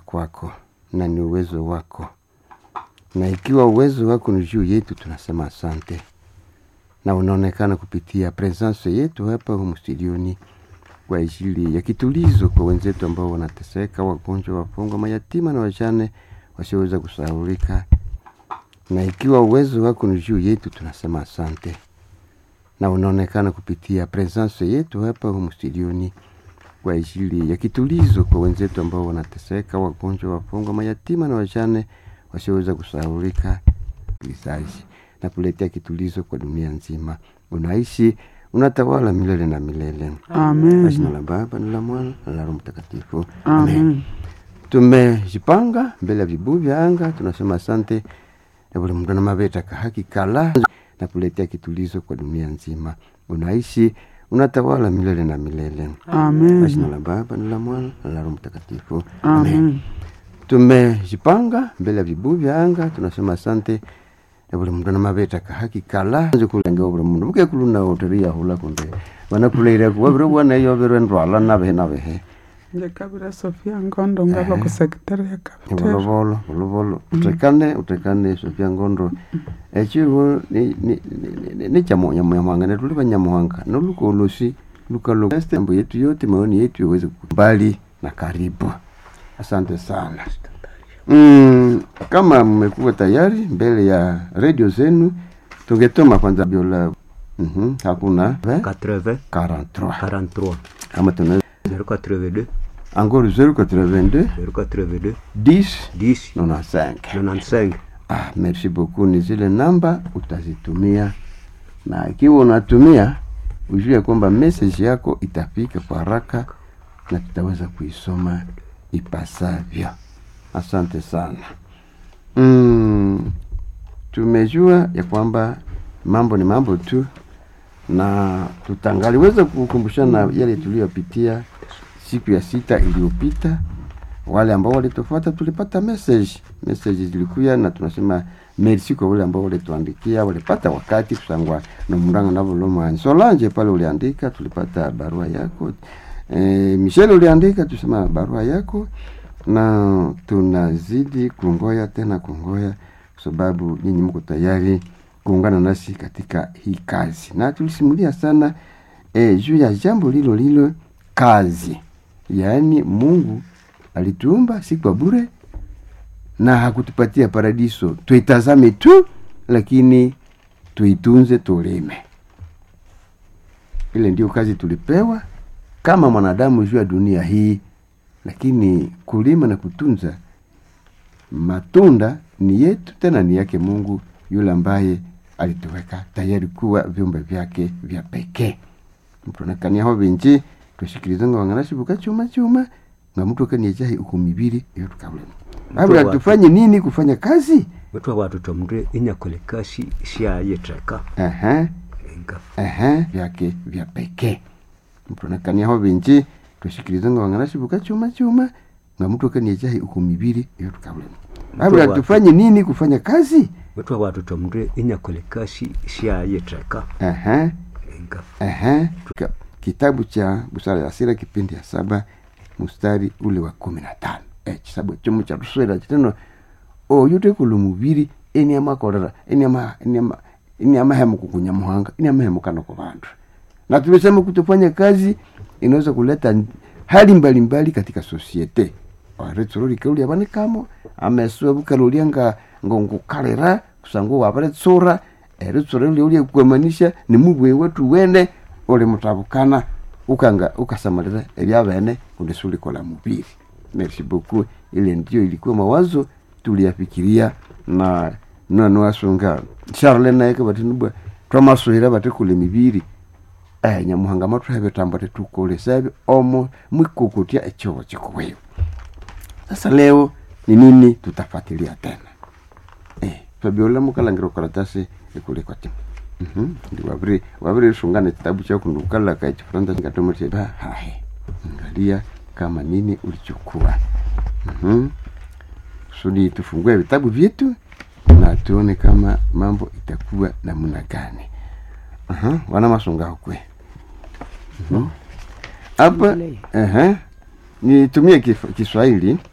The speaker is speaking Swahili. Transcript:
kwako na ni uwezo wako, na ikiwa uwezo wako ni juu yetu, tunasema asante, na unaonekana kupitia presence yetu hapa humu studioni kwa ajili ya kitulizo kwa wenzetu ambao wanateseka, wagonjwa, wafungwa, mayatima na wajane wasioweza kusahaulika. Na ikiwa uwezo wako ni juu yetu, tunasema asante, na unaonekana kupitia presence yetu hapa humu studioni kwa ajili ya kitulizo kwa wenzetu ambao wanateseka, wagonjwa, wafungwa, mayatima na wajane wasioweza kusahaulika. Vizazi na kuletea kitulizo kwa dunia nzima, unaishi unatawala milele na milele. Amen. Kwa jina la Baba na la Mwana na la Roho Mtakatifu, Amen. Tumejipanga mbele ya vibuyu vya anga, tunasema asante na buli mndu na maveta kahaki kala na kuletea kitulizo kwa dunia nzima, unaishi unatawala milele na milele. Kwa jina Amen. la Baba na la Mwana na la Roho Mtakatifu, Amen. Tumejipanga mbele ya vibuyu vya anga, tunasema asante na buli mndu na maveta kahaki kala kulenge buli mundu mukekuluna uteria hula kunde vanakuleire kuwavire bwana iyo virwe ndwala navehe navehe Ndikabira Sofia Ngondo ngava ku sekretari ya kapiteri. volovolo volovolo utekane utekane sofia ngondo echivo nichamonyamwanga netuli vanyamuhanga nolukolosi lukalombo yetu yote maoni yetu iweze kubali na karibu asante sana mm, kama mmekuwa tayari mbele ya redio zenu tungetoma kwanza biola mm hakuna 80 43 43 ama tuna 082 angoro 082 082 10 10 95 95 Ah, merci beaucoup. Ni zile namba utazitumia, na ikiwa unatumia ujue kwamba message yako itafika kwa haraka na tutaweza kuisoma ipasavyo. Asante sana. Mm, tumejua ya kwamba mambo ni mambo tu, na tutangaliweza kukumbushana yale tuliyopitia siku ya sita iliyopita wale ambao walitufuata tulipata message message zilikuya na tunasema merci kwa wale ambao walituandikia walipata wakati kusangwa na muranga na voloma Solange pale uliandika tulipata barua yako e, Michelle uliandika tusema barua yako na tunazidi kungoya tena kungoya kwa sababu nyinyi mko tayari kuungana nasi katika hii kazi na tulisimulia sana e, juu ya jambo lilo lilo kazi yaani Mungu alituumba si kwa bure na hakutupatia paradiso tuitazame tu, lakini tuitunze, tulime. Ile ndio kazi tulipewa kama mwanadamu juu ya dunia hii, lakini kulima na kutunza matunda ni yetu, tena ni yake Mungu yule ambaye alituweka tayari kuwa viumbe vyake vya pekee mtonekaniaho binji twashikiriza nga wanganashibuka chuma chuma nga mtu akaniajahi uko mibiri iyo tukabulema abula wa- tufanye nini kufanya kazi wetwa watoto mndu inyakole kasi syayetreka Aha, enga aha, vyake vya pekee mtonekaniaho binji twashikiriza nga wanganashibuka chuma chuma nga mtu akaniajahi uko mibiri iyo tukabulema abula wa- tufanye nini kufanya kazi wetwa watoto mndu inyakole kasi syayetreka Aha, enga Aha. Ka- Kitabu cha Busara ya Sira kipindi ya saba mstari ule wa kumi na tano eh, chisabu chomo cha tuswera chiteno oyo tekulu mubiri eni amakorera eni ama eni ama eni amahemu kukunya muhanga eni amahemu kana kwa bantu na tumesema kutofanya kazi inaweza kuleta n- hali mbalimbali mbali katika sosiete aretsorori kauli abanikamo ameswe bukalulia nga ngongukalera kusangu wabaretsora eritsora uli uli kwemanisha ni mubwe wetu wene uli mutabukana ukanga ukasamalira ebyabene kundi sulikola mubiri merci beaucoup ile ndio ilikuwa mawazo tuliyafikiria na nanoasunga charle naye kabatinubwa twamasuhira batikule mibiri eh, nyamuhanga matwahe tambo tetukolesabyo omo mwikukutya echobo chikuweyo sasa leo ni nini tutafuatilia tena eh, twabiola mukalangira karatasi ikulikwa timu Mhm, ndi waviri waviri sungana kitabu chako ndukala ka chifaransa chingatomote ba hahe angalia kama nini ulichokuwa mhm kusudi tufungue vitabu vyetu na tuone kama mambo itakuwa namna gani Aha, wana masunga kwe Mhm. hapa ehe nitumie kif- Kiswahili